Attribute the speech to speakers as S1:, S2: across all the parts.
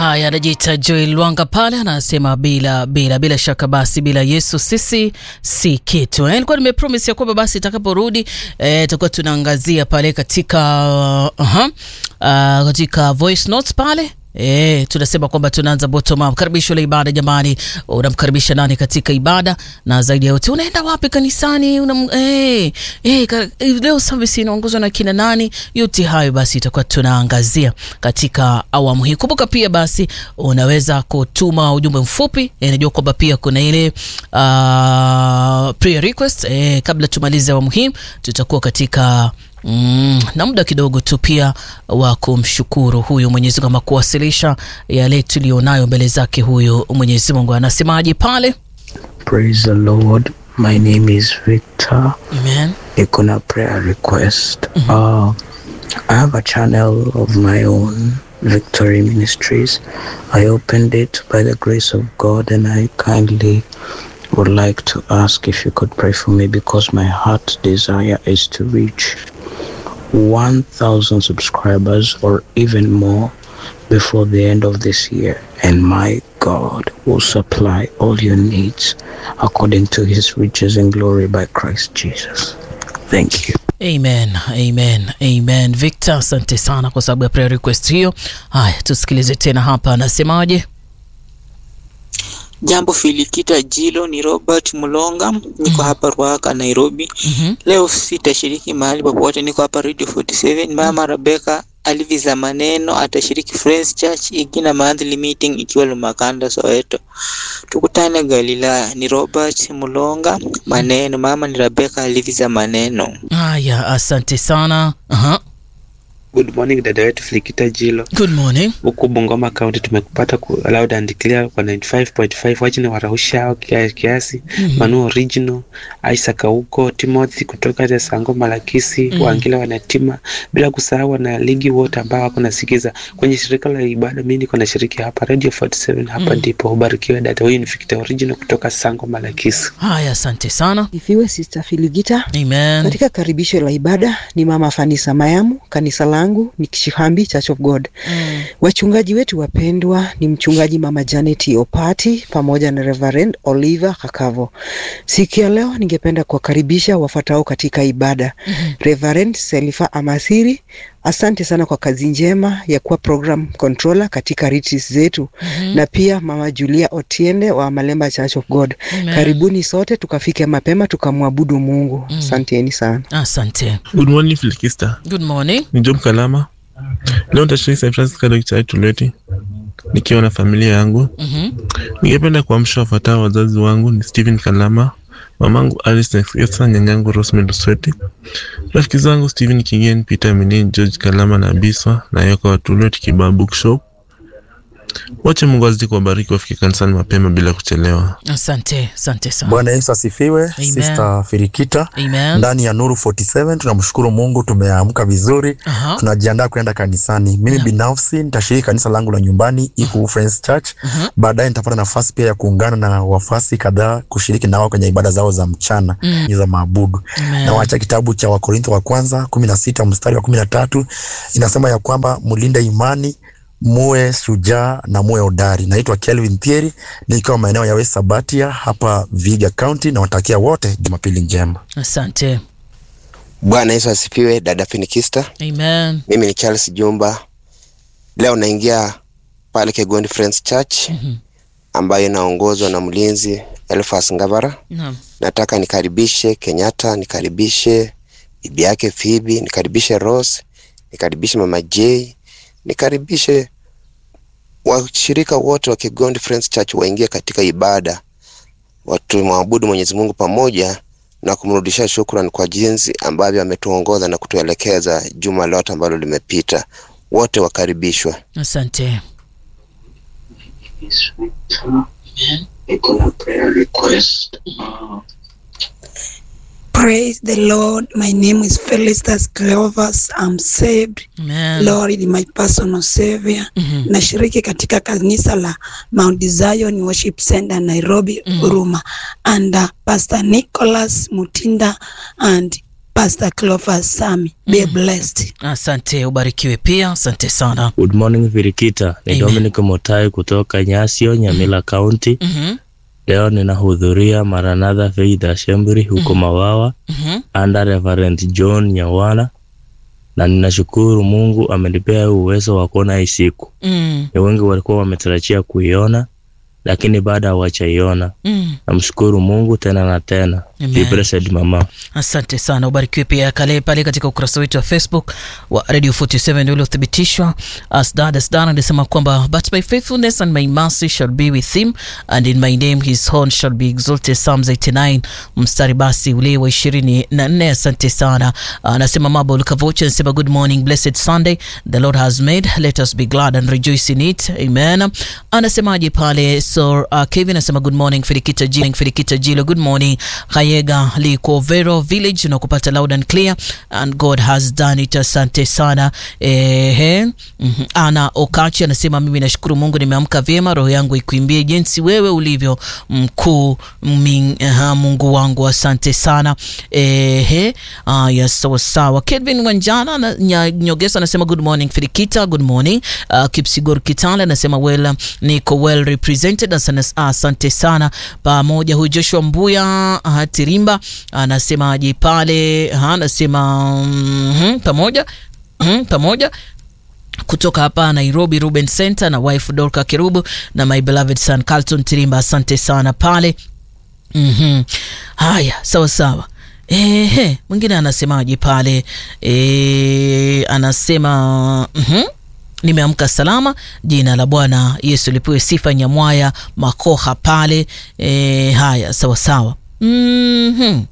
S1: Haya, anajiita Joel Lwanga pale, anasema bila bila bila shaka, basi bila Yesu sisi si kitu. Eh, nilikuwa nimepromise ya kwamba basi itakaporudi eh, tutakuwa tunaangazia pale katika uh, uh, uh, katika voice notes pale E, tunasema kwamba tunaanza bottom up. Karibisho la ibada jamani, unamkaribisha nani katika ibada, na zaidi ya yote unaenda wapi kanisani? Unam, e, e, ka, leo service inaongozwa na kina nani? Yote hayo basi itakuwa tunaangazia katika awamu hii. Kumbuka pia basi unaweza kutuma ujumbe mfupi. E, najua kwamba pia kuna ile uh, prayer request. E, kabla tumalize awamu hii tutakuwa katika Mm, na muda kidogo tu pia wa kumshukuru huyu Mwenyezi Mungu ama kuwasilisha yale tulionayo mbele zake. Huyu Mwenyezi Mungu anasemaje pale?
S2: Praise the Lord. My name is Victor.
S1: Amen.
S2: Niko na prayer request. Uh, I have a channel of my own, Victory Ministries. I opened it by the grace of God and I kindly would like to ask if you could pray for me because my heart desire is to reach 1,000 subscribers or even more before the end of this year. And my God will supply all your needs according to his riches and glory by Christ Jesus. Thank you.
S1: Amen, amen, amen. Victor, asante sana kwa sababu ya prayer request hiyo. Haya, tusikilize tena hapa anasemaje.
S3: Jambo Filikita Jilo, ni Robert Mulonga, niko hapa Ruaka, Nairobi.
S1: Mhm.
S3: Leo sitashiriki mahali popote, niko hapa Radio 47. Mama Rebecca aliviza maneno atashiriki Friends Church Igina monthly meeting ikiwa Lumakanda, Soweto. Tukutane Galilaya. Ni Robert Mulonga, maneno. Mama ni Rebecca aliviza maneno.
S1: Haya, asante sana. Aha.
S4: Good morning dada wetu Flikita Jilo
S1: Good morning.
S4: huku Bungoma County, tumekupata ku loud and clear kwa 95.5 wachina warahushao kiasi kiasi Manu Original Isaac huko Timothy kutoka Tesango Malakisi Wangila wanatima, bila kusahau wana ligi wote ambao wako nasikiza kwenye shirika la ibada. Mimi niko nashiriki hapa Radio 47 hapa ndipo. Ubarikiwe dada. Huyu ni Victor Original kutoka Sango Malakisi.
S1: Haya, asante sana.
S5: Ifiwe Sister Filigita.
S1: Amen.
S5: Katika karibisho la ibada ni Mama Fanisa Mayamu, kanisa langu ni Kishihambi Church of God.
S1: Mm.
S5: Wachungaji wetu wapendwa ni mchungaji Mama Janet Opati pamoja na Reverend Oliver Kakavo. Siku ya leo ningependa kuwakaribisha wafuatao katika ibada. Reverend Selifa Amasiri, asante sana kwa kazi njema ya kuwa program controller katika retreats zetu na pia Mama Julia Otiende wa Malemba Church of God.
S1: Amen.
S5: Karibuni sote tukafike mapema tukamwabudu Mungu. Asanteni sana.
S1: Asante.
S6: Good morning Filikista,
S1: Good morning.
S6: ni Job Kalama. Leo nitashiriki St. Francis Catholic Church Tuleti nikiwa na familia yangu.
S1: Mhm.
S6: Ningependa kuamsha wafuatao wazazi wangu ni Stephen Kalama, mamangu Alice Nexgesa, nyanyangu Rosemary Sweti, rafiki zangu Stephen Kigen, Peter Minin, George Kalama na Biswa na Yoka wa Tuleti Kibaa Bookshop. Wache Mungu azidi kuwabariki wafike kanisani mapema bila kuchelewa.
S1: Asante, asante sana.
S7: Bwana Yesu asifiwe.
S1: Amen.
S7: Sister Firikita
S1: Amen.
S7: ndani ya Nuru 47 tunamshukuru Mungu, tumeamka vizuri,
S1: Aha.
S7: tunajiandaa kwenda kanisani. Mimi binafsi nitashiriki kanisa langu la nyumbani Iku Friends Church. Baadaye nitapata nafasi pia ya kuungana na wafasi kadhaa kushiriki nao kwenye ibada zao za mchana
S1: Mm.
S7: za maabudu.
S1: Amen.
S7: Na wacha kitabu cha Wakorintho wa kwanza kumi na sita mstari wa kumi na tatu inasema ya kwamba mlinde imani muwe shujaa na muwe hodari. Naitwa Kelvin Thieri nikiwa maeneo ya West Sabatia hapa Viga County, na watakia wote Jumapili njema.
S1: Asante.
S8: Bwana Yesu asifiwe, dada Finikista.
S1: Amen.
S8: Mimi ni Charles Jumba. Leo naingia pale Kegondi Friends Church
S1: Mhm.
S8: ambayo inaongozwa na mlinzi Elfas Ngavara.
S1: Naam.
S8: Nataka nikaribishe Kenyatta, nikaribishe bibi yake Phoebe, nikaribishe Rose, nikaribishe mama J, nikaribishe washirika wote wa Kegondi Friends Church waingie katika ibada, watu maabudu Mwenyezi Mungu pamoja na kumrudishia shukrani kwa jinsi ambavyo ametuongoza na kutuelekeza juma lote ambalo limepita. Wote wakaribishwa.
S1: Asante.
S2: Niko na prayer request.
S9: Praise the Lord. My name is Felicitas Cleovas. I'm saved.
S1: Amen.
S9: Lord is my personal savior.
S1: Mhm.
S9: Nashiriki katika kanisa la Mount Zion Worship Center Nairobi,
S1: Mhm.
S9: Huruma. And uh, Pastor Nicholas Mutinda and Pastor Clovis Sami. Be blessed.
S1: Asante, ubarikiwe pia. Asante sana.
S10: Good morning Virikita, ni
S1: Amen.
S10: Dominic Motai kutoka Nyasio, Nyamila County.
S1: Mhm,
S10: Leo ninahudhuria Maranatha Faith Assembly huko Mawawa
S1: mhm.
S10: under Reverend John Nyawana, na ninashukuru Mungu amenipea huu uwezo wa kuona hii siku.
S1: Mm,
S10: Ni wengi walikuwa wametarajia kuiona, lakini bado hawajaiona.
S1: mm.
S10: Namshukuru Mungu tena na tena.
S1: Amen.
S10: Be blessed mama.
S1: Asante sana, ubarikiwe pia kale pale katika ukurasa wetu wa Facebook wa Radio 47 uliothibitishwa. Asdad Asdan anasema kwamba but my faithfulness and my mercy shall be with him and in my name his horn shall be exalted. Psalms 89 mstari basi ule wa 24. Asante sana. Anasema Mabo Lukavocha anasema good morning blessed Sunday the Lord has made let us be glad and rejoice in it. Amen. Anasemaje pale so uh, Kevin anasema good morning Filikita Jilo, Filikita Jilo good morning Kayega liko Vero village na kupata loud and clear and God has done it. Asante sana ehe. Mhm. Ana Okachi anasema mimi nashukuru Mungu nimeamka vyema, roho yangu ikuimbie jinsi wewe ulivyo mkuu min, aha, Mungu wangu asante sana ehe. Aya, sawa sawa. Kelvin Wanjana na nya- Nyogesa anasema good morning Filikita, good morning. Uh, Kipsigor Kitale anasema well, niko well represented. Asante, asante sana pamoja. Huyu Joshua Mbuya uh, Tirimba anasemaje pale? Aha, anasema mhm, pamoja mhm, pamoja kutoka hapa Nairobi Ruben Center na wife Dorka Kerubu na my beloved son Carlton Tirimba, asante sana pale. Mhm. Haya, sawa sawa. Ehe, mwingine anasemaje pale? E, anasema mhm. Nimeamka salama, jina la Bwana Yesu lipewe sifa. Nyamwaya Makoha pale. E, haya sawa sawa. Mhm.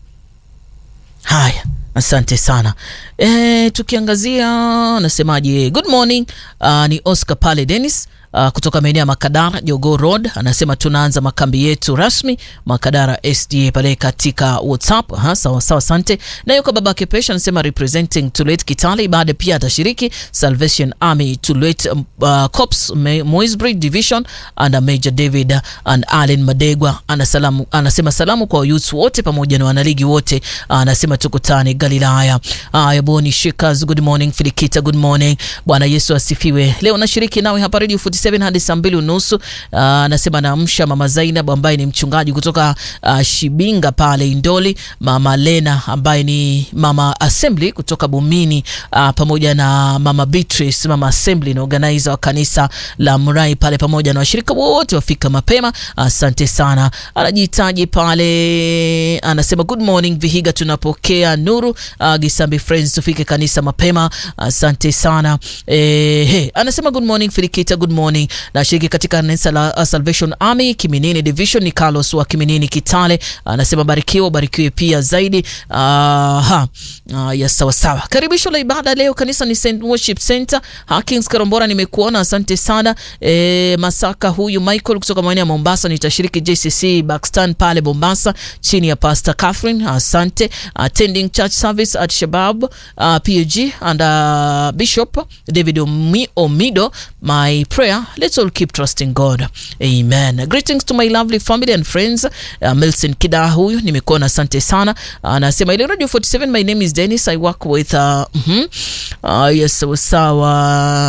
S1: Haya, asante sana. E, tukiangazia anasemaje, good morning. Uh, ni Oscar pale Dennis uh, kutoka maeneo ya Makadara Jogo Road anasema tunaanza makambi yetu rasmi Makadara SDA pale katika WhatsApp. Aha, sawa sawa, asante. Na yuko babake Pesha anasema representing Tulet Kitale, baada pia atashiriki Salvation Army Tulet um, uh, Corps Me- Moisbury Division under Major David and Allen Madegwa. Anasalamu, anasema salamu kwa youths wote pamoja na wanaligi wote. Anasema tukutane Galilaya. Aya, Boni Shikers, good morning. Filikita, good morning. Bwana Yesu asifiwe. Leo nashiriki nawe hapa Radio 47 hadi saa mbili unusu. Ah, Anasema naamsha mama Zainab ambaye ni mchungaji kutoka ah, Shibinga pale Indoli, mama Lena ambaye ni mama Assembly kutoka Bumini, ah, pamoja na mama Beatrice, mama Assembly na organizer wa kanisa la Murai pale, pamoja na washirika wote wafika mapema. Asante sana. Anajitaji pale, anasema good morning Vihiga, tunapokea nuru. Uh, Gisambi Friends, tufike kanisa mapema. Asante sana. Eh, he, anasema good morning Filikita, good morning. Nashiriki katika kanisa la uh, Salvation Army Kiminini Division, ni Carlos wa Kiminini Kitale. Anasema barikiwa, barikiwe pia zaidi. Uh, ha. Uh, ya sawa sawa. Karibisho la ibada leo kanisa ni St Worship Center. Hakings Karombora, nimekuona, asante sana. E, Masaka huyu Michael kutoka maeneo ya Mombasa, nitashiriki JCC Bakstan pale Mombasa chini ya Pastor Catherine, asante. Attending church service at Shabab uh, PAG and uh, Bishop David Omi Omido. My prayer, let's all keep trusting God. Amen. Greetings to my lovely family and friends. Uh, Milson Kida huyu nimekuona, asante sana. Anasema ile Radio 47, my name is Dennis, I work with uh, mhm. uh, yes sawa sawa